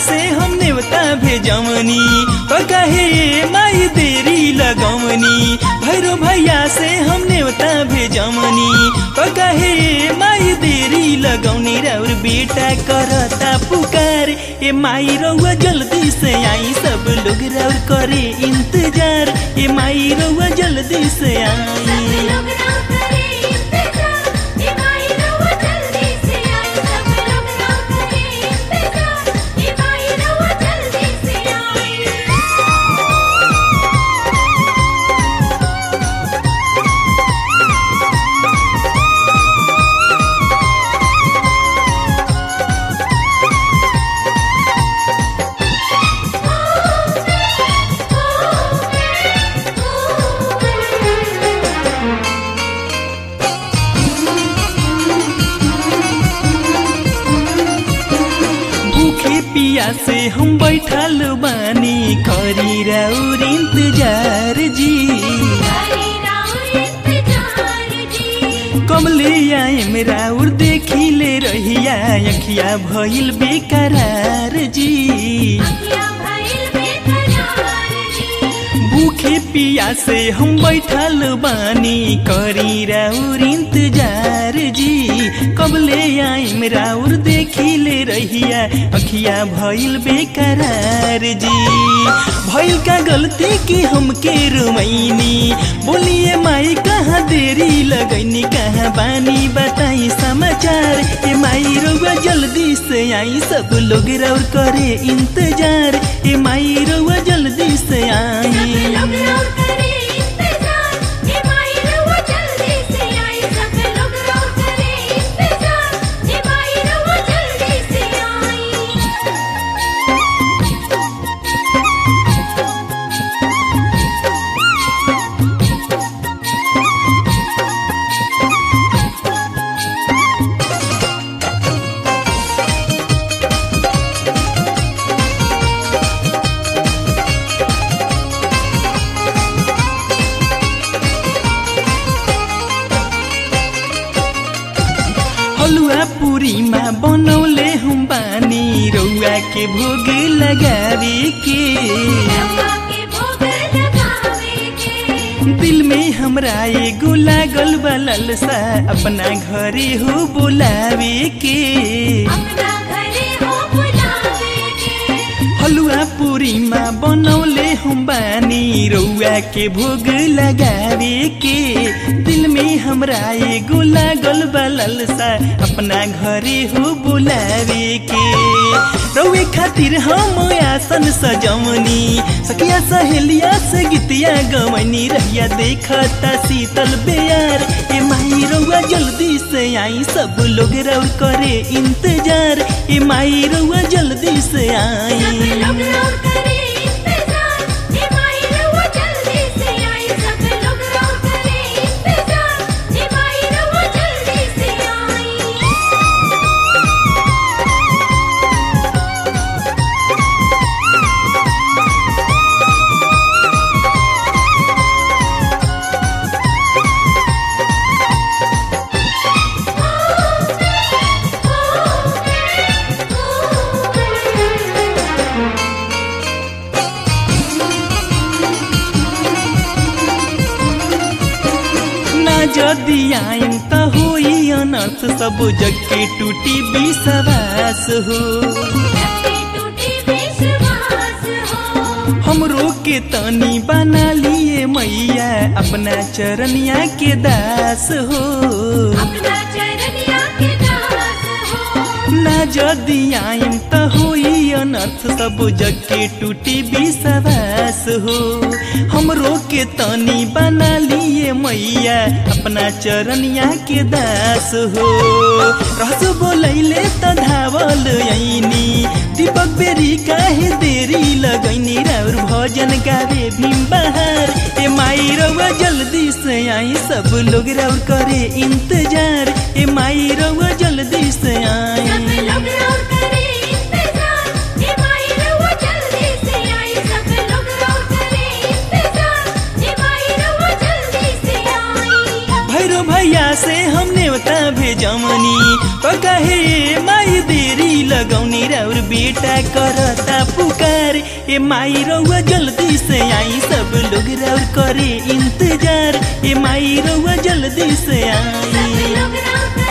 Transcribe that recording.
से हम नेवता भेजमनी तो कहे माई देरी लगमनी भैरो भैया से हम नेवता भेजमनी तो कहे माई देरी लगौनी राउर बेटा करता पुकार ए माई रउआ जल्दी से आई सब लोग राउर करे इंतजार ए माई रउआ जल्दी से सब आई लोग ना करे इंतजार ए माई रउआ जल्दी से आई सब लोग ना करे इंतजार ए माई रउआ जल्दी से आई भूखे पिया से हम बैठल बानी करी राउर इंतजार जी हरी राउर इंतजार जी कमले आएम राउर देखी ले रहिया अखिया भइल बेकरार जी अखियाँ भइल बेकरार जी भूखे पिया से हम बैठल बानी करी राउर इंतजार जी कबले आइम राउर देखी ले रहिया अखिया भइल बेकरार जी भइल का गलती की हमके रुमैनी बोलिए माई कहाँ देरी लगैनी कहाँ बानी बताई समाचार ए माई रउआ जल्दी से आई सब लोग राउर करे इंतजार ए माई रउआ जल्दी से सब आई लोग राउर करे इंतजार ए माई रउआ जल्दी से आई सब लोग राउर करे इंतजार ए माई रउआ जल्दी से आई हलुआ पूरीमा बनौले हम बानी रउआ के भोग लगावे के रउआ के भोग लगावे के दिल में हमरा एगो लागल बा लालसा अपना घरे हो बोलावे के अपना घरे हो बुलावे के हलुआ पूरीमा बनौले हम बानी रउआ के भोग लगावे के दिल में हमरा एगो लागल बा लालसा अपना घरे हो बुलावे के रउए खातिर हम आसन सजवनी सखिया सहेलिया से गीतिया गवनी रहिया देखता शीतल बेयार ए माई रउआ जल्दी से आई सब लोग रउर करे इंतजार ए माई रउआ जल्दी से सब आई लोग राउर करे इंतजार ए माई रउआ जल्दी से आई सब लोग राउर करे इंतजार ए माई रउआ जल्दी से आई ना जदि आइन त होई अनर्थ सब जग के टूटी विश्वास हो सबके टूटी विश्वास हो हमरो के तनी बना लिए मैया अपना चरनिया के दास हो अपना चरनिया के दास हो ना जदि आइन त होई अनर्थ सब जग के टूटी विश्वास हो हमरो के तनी बना लिए मैया अपना चरनिया के दास हो रहस बोलैले त धावल ऐनी दीपक बेरी काहे देरी लगैनी राउर भजन गावे भीम बहार ए माई रउआ जल्दी से आई सब लोग राउर करे इंतजार ए माई रउआ जल्दी से सब आई लोग राउर करे इंतजार ए माई रउआ जल्दी से आई सब लोग राउर करे इंतजार ए माई रउआ जल्दी से आई भैरो भैया से हम नेवता भेज जमनी तो कहे माई देरी लगौनी राउर बेटा करता पुकार ए माई रउआ जल्दी से आई सब लोग राउर करे इंतजार ए माई रउआ जल्दी से सब आई लोग राउर